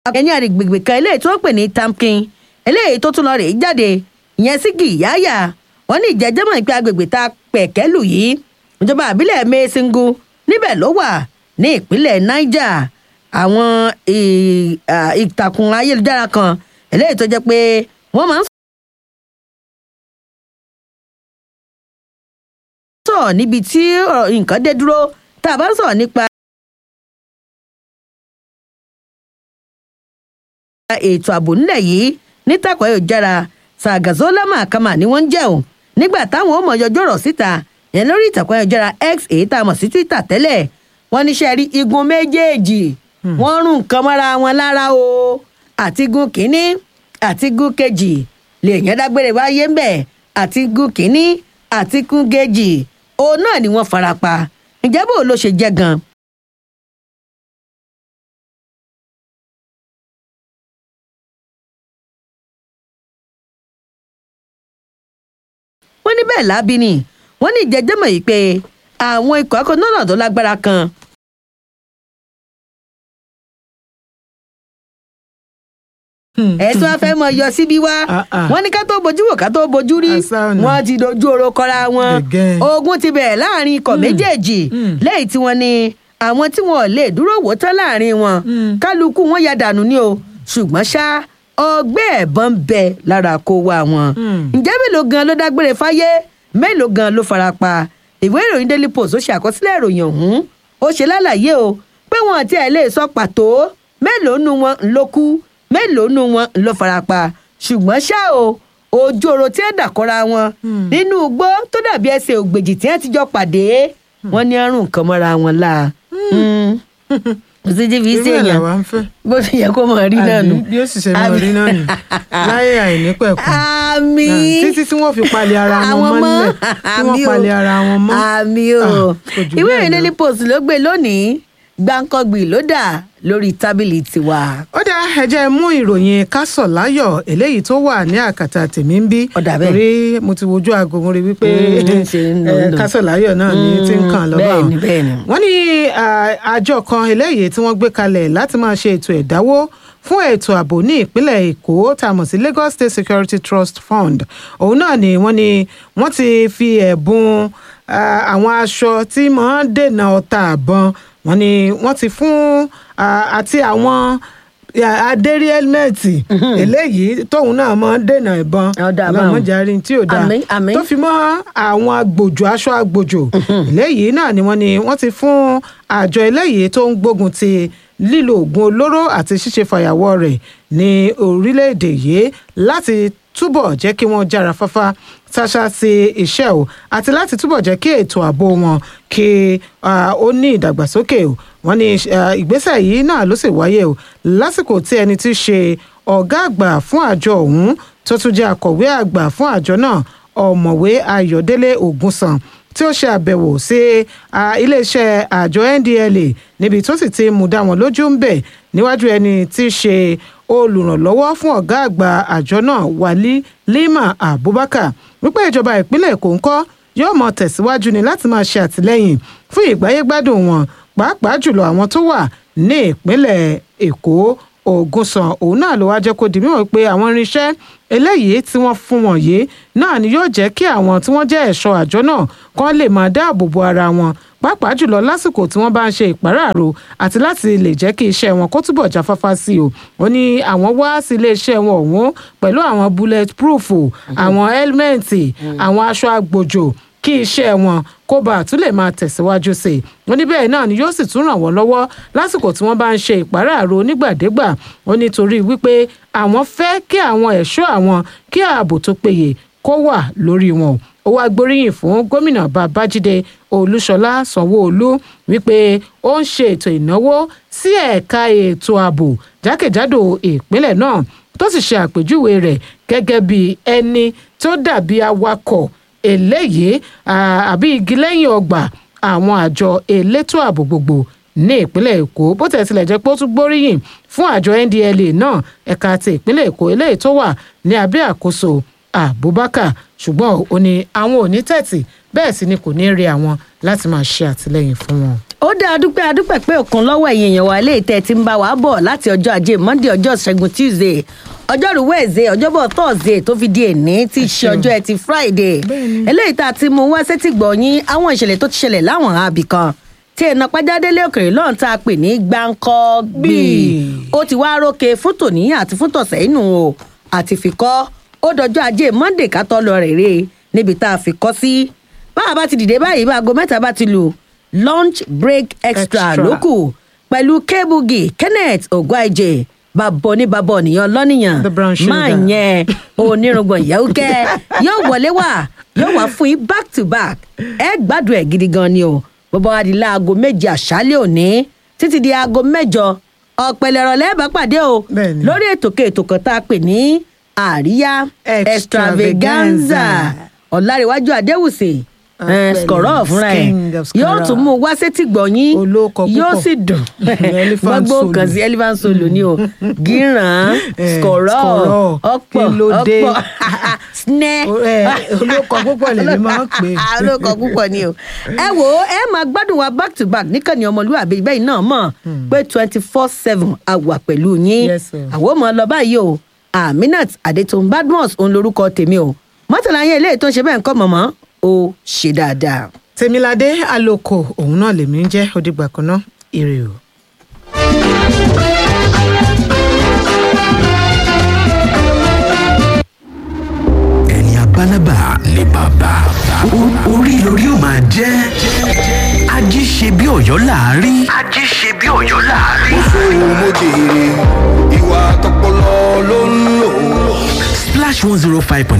ẹni àgbègbè kan eléyìí tó ń pè ní tamkin eléyìí tó tún lọ rèé jáde ìyẹn sí gìyáyà wọn ní ìjẹjẹmọ ìpè agbègbè tá a pẹ̀kẹ́lù yìí ìjọba àbílẹ̀ mẹ́sìngù níbẹ̀ ló wà ní ìpínlẹ̀ niger àwọn ì- à, ìtàkùn ayélujára kan eléyìí tó jẹ́ pé wọ́n máa ń sọ̀rọ̀ níbi tí ọ̀rọ̀ nǹkan dé dúró tá a bá ń sọ̀rọ̀ nípa ètò ààbò nílẹ̀ yìí nítàkùn ayélujára sàgàzọ́lá màkàmà ni wọ́n ń jẹ́ o nígbà táwọn ọmọ yọjọ́ rọ̀ síta yẹn lórí ìtàkùn ayélujára x èyí tá a mọ̀ sí twitter tẹ́lẹ̀ wọ́n níṣẹ́ rí igun méjèèjì wọ́n rún nǹkan mọ́ra wọn lára o àti igun kínní àti igun kejì lèèyàn dágbére wáyé ń bẹ̀ àti igun kínní àti igun kejì òun náà ni wọ́n fara pa ǹjẹ́ bó ló ṣe jẹ́ gan-an wọ́n ní bẹ́ẹ̀ lábí ni wọ́n ní ìjẹ́jẹ́mọ̀ yìí pé àwọn ikọ̀ akọ́nọ́nà tó lágbára kan ẹ̀ tí wọ́n fẹ́ mọ yọ síbí wá Ah, ah. wọ́n ní ká tó bojú wò ká tó bojú rí Àṣà ọ̀nà. wọ́n ti dojú oró kọ́ra wọn Again. ogun ti bẹ̀rẹ̀ láàrin ikọ̀ méjèèjì lẹ́yìn tí wọ́n ní àwọn tí wọn ò lè dúró wò tán láàrin wọn kálukú wọn ya dànù ni o ṣùgbọ́n ṣá ọgbẹ́ ẹ̀bọn ń bẹ lára kó wá wọn ǹjẹ́ mélòó gan ló dágbére fáyé mélòó gan ló fara pa ìwé ìròyìn daily post ó ṣe àkọsílẹ̀ ìròyìn ọ̀hún ó ṣe lálàyé o pé wọn àti ẹ̀ lè sọ pàtó mélòó nu wọn ló kú mélòó nu wọn ló fara pa ṣùgbọ́n ṣá o ojú oró tí ẹ dàkọ́ra wọn nínú igbó tó dàbí ẹsẹ̀ ògbèjì tí ẹ ti jọ pàdé wọn ní àrùn nǹkan mọ́ra wọn la kò sí ti fi irú ṣe ẹ̀ èèyàn làwa ń fẹ́. bó ṣe yẹ kó mọ̀ rí náà nù. Àbí bí ó sì ṣe máa rí náà nù láyé àìnípẹ̀kun àmì títí tí wọ́n fi palẹ̀ ara wọn àwọn mọ́ mọ́lẹ̀ tí àmì wọ́n o palẹ̀ ara wọn mọ́. àmì o Ah, kò jù ìwé bẹ́ẹ̀ ìròyìn lọ. daily post ló gbé lónìí gbáǹkọ́gbì ló dà lórí tábìlì tiwa. ó dá ẹjẹ́ mú ìròyìn kásọ̀ láyọ̀ eléyìí tó wà ní àkàtà tèmi ń bí Ó dà bẹ́ẹ̀. torí mo ti wojú aago mo rí wípé Mm, ṣe ń lò, eh, ń lò. kásọ̀ láyọ̀ náà ní tí ń kàn lọ́wọ́ bẹ́ẹ̀ni bẹ́ẹ̀ni. wọ́n ní ah, àjọ kan eléyìí tí wọ́n gbé kalẹ̀ láti máa ṣe ètò ẹ̀dáwó fún ètò ààbò ní ìpínlẹ̀ èkó tá a mọ̀ sí lagos state security trust fund òun náà ni wọ́n ní wọ́n ti fi ẹ̀bùn ah, àwọn aṣọ tí máa ń dènà ọta àbọn wọ́n ní wọ́n ti fún ah, àti àwọn ah, adérí hẹ́lmẹ́ẹ̀tì eléyìí tóun náà máa ń dènà ìbọn Ọ̀dà báwọn. ọlọ́mọdé tí ò dáa Àmín, àmín. tó fi mọ́ àwọn agbòjò aṣọ agbòjò eléyìí náà ni wọ́n ní wọ́n ti fún àjọ eléyìí tó ń gbógun ti lílo oògùn olóró àti ṣíṣe fàyàwọ́ rẹ̀ ní orílẹ̀-èdè yìí láti túbọ̀ jẹ́ kí wọ́n jára fáfá ṣáṣá sí iṣẹ́ o àti láti túbọ̀ jẹ́ kí ètò ààbò wọn kí ah, ó ní ìdàgbàsókè o wọ́n ní ah, ìgbésẹ̀ yìí náà ló sì wáyé o lásìkò tí ẹni tí í ṣe ọ̀gá àgbà fún àjọ ọ̀hún tó tún jẹ́ akọ̀wé àgbà fún àjọ náà ọ̀mọ̀wé ayọ̀délé ògúnsàn tí ó ṣe àbẹ̀wò sí ah, iléeṣẹ́ àjọ ndla níbi tó sì ti mú dá wọn lójú ń bẹ̀ níwájú ẹni tí í ṣe olùrànlọ́wọ́ fún ọ̀gá àgbà àjọ náà wálí lima abubakar wípé ìjọba ìpínlẹ̀ èkó ń kọ́ yóò mọ tẹ̀síwájú ni láti máa ṣe àtìlẹ́yìn fún ìgbáyégbádùn wọn pàápàá jùlọ àwọn tó wà ní ìpínlẹ̀ èkó ògùnsàn òun náà ló wá jẹ́ kó di mímọ̀ pé àwọn irinṣẹ́ eléyìí tí wọ́n fún wọn yìí náà ni yóò jẹ́ kí àwọn tí wọ́n jẹ́ ẹ̀ṣọ́ àjọ náà kán lè máa dáàbò bo ara wọn pàápàá jùlọ lásìkò tí wọ́n bá ń ṣe ìpàráàrò àti láti lè jẹ́ kí iṣẹ́ wọn kó túbọ̀ jáfáfá sí o ó ní àwọn wá sí iléeṣẹ́ wọn ọ̀hún pẹ̀lú àwọn bullet proof àwọn hẹ́lmẹ́ǹtì àwọn aṣọ agbòjò kí iṣẹ́ wọn kó bá tún lè máa tẹ̀síwájú sí i wọ́n ní bẹ́ẹ̀ náà ni yóò sì tún ràn wọ́n lọ́wọ́ lásìkò tí wọ́n bá ń ṣe ìpàráàrò nígbàdégbà ó nítorí wípé àwọn fẹ́ kí àwọn ẹ̀ṣọ́ àwọn kí ààbò tó péye kó wà lórí wọn ó wá gbóríyìn fún gómìnà babájídé olúṣọlá sanwóolu wípé ó ń ṣe ètò ìnáwó sí ẹ̀ka ètò ààbò jákèjádò ìpínlẹ̀ náà tó sì ṣe àpèjúwe rẹ̀ gẹ́gẹ́ bí ẹni tó dàbí awakọ̀ eléyìí ah, àbí igi lẹ́yìn ọgbà àwọn àjọ elétò ààbò gbogbo ní ìpínlẹ̀ èkó bó tẹ̀ tilẹ̀ jẹ́ pé ó tún gbóríyìn fún àjọ ndla náà ẹ̀ka ti ìpínlẹ̀ èkó eléyìí tó wà ní abẹ́ àkóso abubakar ṣùgbọ́n ó ní àwọn ò ní tẹ̀tì bẹ́ẹ̀ sì ni kò ní rí àwọn láti máa ṣe àtìlẹ́yìn fún wọn. ó dá adúpẹ́ adúpẹ́ pé òkun lọ́wọ́ ẹ̀yìn èèyàn wa ilé ìtẹ́ ti ń bá wa bọ̀ láti ọjọ́ ajé monday ọjọ́ ṣẹ́gun tuesday ọjọ́rú wednesday ọjọ́bọ̀ thursday tó fi di èní tí í ṣe ọjọ́ ẹtì friday eléyìí tá a ti mú wá sétí gbọ̀nyìn àwọn ìṣẹ̀lẹ̀ tó ti ṣẹlẹ̀ láwọn àbí kan tí ẹ̀nà pàjádélé òkèrè lọ́n tá a pè ní gbáǹkọ́ gbì ó ti wá rókè fún tòní àti fún tọ̀sẹ̀ inú o àti fìkọ́ ó dọjọ́ ajé monday ká tọ́ lọ rèrè níbi tá a fi kọ́ sí báwa bá ti dìde báyìí bá aago mẹ́ta bá ti lù lunch break extra Extra. lókù pẹ̀lú kebugi kenneth ogwaije bàbọ̀ ní bàbọ̀ nìyàn lọ́nìyàn The brown sugar. máa yẹn onírùngbọ̀n yẹ́wùkẹ́ yóò wọlé wá yóò wá fún yín back to back ẹ gbádùn ẹ̀ gidi gan ni o bọ́bá wa di láago méje àṣálẹ̀ òní títí di aago mẹ́jọ ọ̀pẹ̀lẹ̀ ìrọ̀lẹ́ bá pàdé o Bẹ́ẹ̀ni. lórí ètò kètò kan tá a pè ní àríyá extravaganza Extravaganza. ọ̀làríwájú adéwùsè Ọ̀pẹ̀lẹ̀ skọ̀rọ̀ fúnra ẹ̀ king of yóò Skoro. tún mú wá sétí gbọ̀nyín Olóko púpọ̀. yóò sì dùn Elephant gbogbo solo. kan sí elephant solo ni o gíran Eh, skọ̀rọ̀ skọ̀rọ̀, ọ̀pọ̀ kí ló dé? ọ̀pọ̀ snẹ́ O- eh, olóko púpọ̀ lèmi máa ń pè é. olóko púpọ̀ ni o ẹ wo ẹ máa gbádùn wa back to back níkànnì ọmọlúwàbí bẹ́ẹ̀ náà mọ̀ pé twenty four seven àwà pẹ̀lú yín Yes, sir. àwọn ọmọ lọ báyìí o aminat adetun badmus òun lorúkọ tèmi o mọ́tàlá yẹn eléyìí tó ń ṣe bẹ́ẹ̀ ń kọ́ mọ̀mọ́ o ṣe dáadáa. tèmiládé àlòkò òun náà lèmi ń jẹ́ òdìgbà kan náà ire o. ẹni abálábà ni bàbá O- orí lórí ó máa jẹ́ ají ṣe bí ọ̀yọ́ láàárí. ají ṣe bí ọ̀yọ́ láàárí. sóhun mo jèrè ìwà tọpọlọ ló ń lò. splash one zero five point